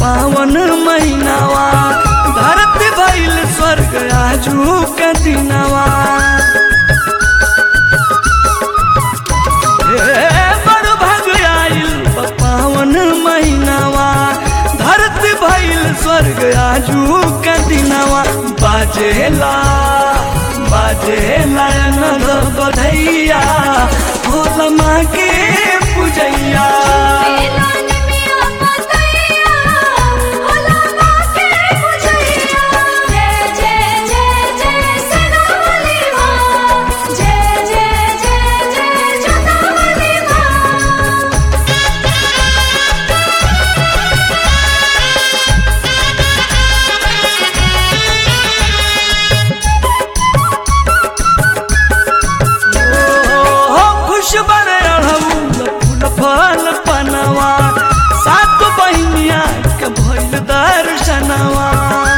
पावन महीनावा धरती भइल स्वर्ग आजू के दिनवा ए बड़ भाग आइल बा पावन महीनावा धरती भइल स्वर्ग आजू के दिनवा बाजेला बाजेला नद बधैया भोला माँ के पूजैया बेला निमिया पतैया भोला माँ के पूजैया जय जय जय जय सदावली माँ जय जय जय जय जोतावली माँ ओ खुश बड़े अढ़ौल फूल फल पनवा सात बहिनिया के भइल दर्शनवा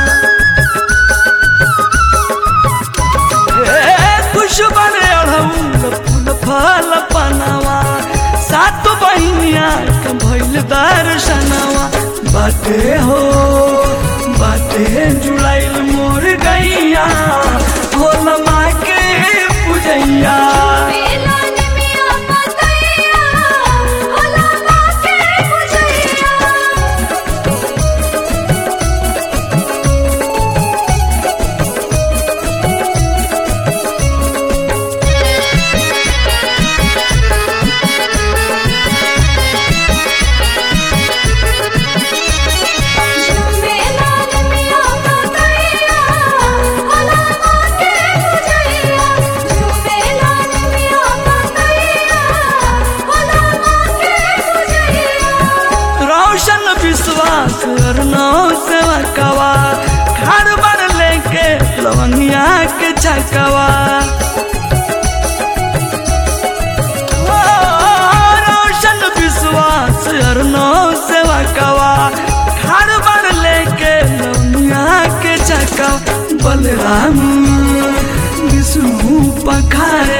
ए खुश बड़े अढ़ौल फूल फल पनवा सात बहिनिया के भइल दर्शनवा बाटे हो बाटे जुड़ाइल मोर गैया भोला माँ के पूजैया बेला निमिया पतैया भोला माँ के पूजैया झूमेला निमिया पतैया भोला माँ के पूजैया झूमेला निमिया पतैया भोला माँ के पूजैया रोशन विश्वास करनो सेवा कवा घर बर लेके लवंगिया के छकवा ओ, रोशन विश्वास करनो सेवा कवा घर बर लेके लवंगिया के छकवा बलराम विष्णु पखारे